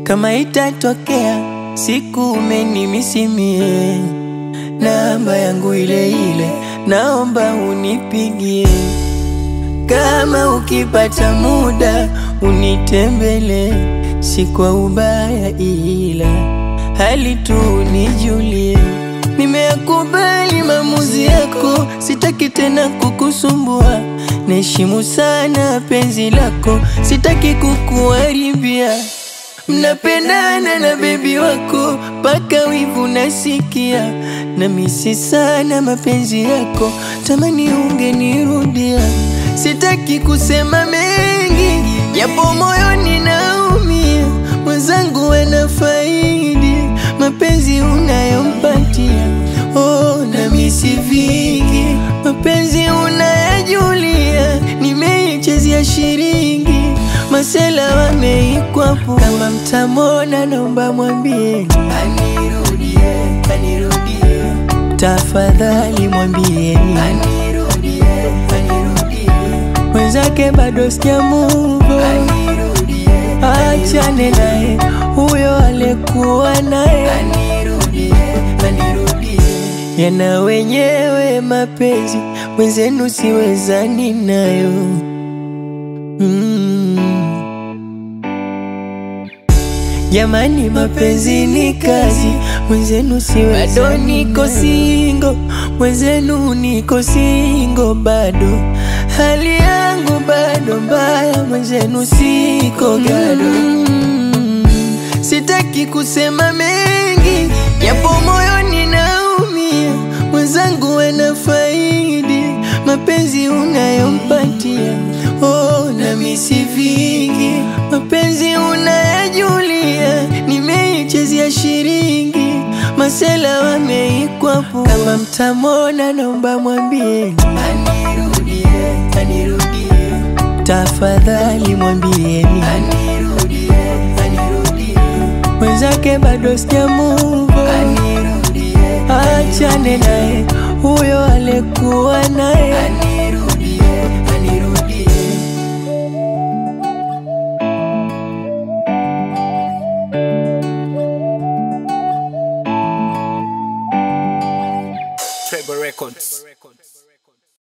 Kama itatokea siku umenimisimie, namba yangu ile ile, naomba unipigie. Kama ukipata muda unitembele, si kwa ubaya, ila hali tu nijulie. Nimeyakubali maamuzi yako, sitaki tena kukusumbua. Naheshimu sana penzi lako, sitaki kukuharibia. Mnapendana na bebi wako mpaka wivu nasikia, na misi sana mapenzi yako, tamani ungenirudia. Sitaki kusema mengi, japo moyoni naumia. Mwenzangu anafaidi mapenzi unayompatia. Oh, na misi vingi, mapenzi unayajulia. Nimeichezea shiringi, masela wameikwapo. Kama mtamona, naomba mwambie anirudie, anirudie. Tafadhali mwambieni anirudie, anirudie. Mwenzake bado sijamuvo, achane naye huyo alikuwa naye anirudie, anirudie. Yana wenyewe mapenzi, mwenzenu siwezani nayo mm. Jamani, mapenzi ni kazi, mwenzenu siwezani. Bado niko singo, mwenzenu niko singo bado, hali yangu bado mbaya, mwenzenu siko gado mm. Sitaki kusema mengi, japo moyoni naumia. Mwenzangu anafaidi mapenzi unayompatia. Oh, na misi vingi, mapenzi unayajulia. Nimeichezea shiringi, masela wameikwapo. Kama mtamona, naomba mwambie anirudie, anirudie. Tafadhali mwambieni anirudie, anirudie. Mwenzake bado sijamuvo, achane naye huyo alikuwa naye anirudie, anirudie. Trevor Records.